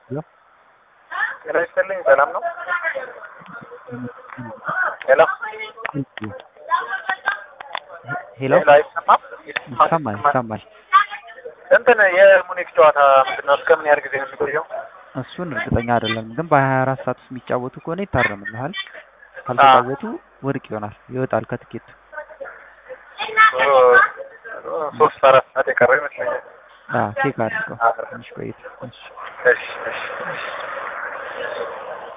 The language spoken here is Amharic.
ጤና ይስጥልኝ። ሰላም ነው? ሄሎ ሄሎ ሄሎ፣ አይሰማም? ይሰማል ይሰማል። እንትን የሙኒክ ጨዋታ ምንድን ነው? እስከ ምን ያህል ጊዜ ነው የሚቆየው? እሱን እርግጠኛ አይደለም፣ ግን በሀያ አራት ሰዓት ውስጥ የሚጫወቱ ከሆነ ይታረምልሃል። ካልተጫወቱ ውድቅ ይሆናል፣ ይወጣል ከትኬቱ። ሶስት አራት ሰዓት የቀረው ይመስለኛል። ቼክ አድርገው ትንሽ ቆይቶ። እሺ እሺ እሺ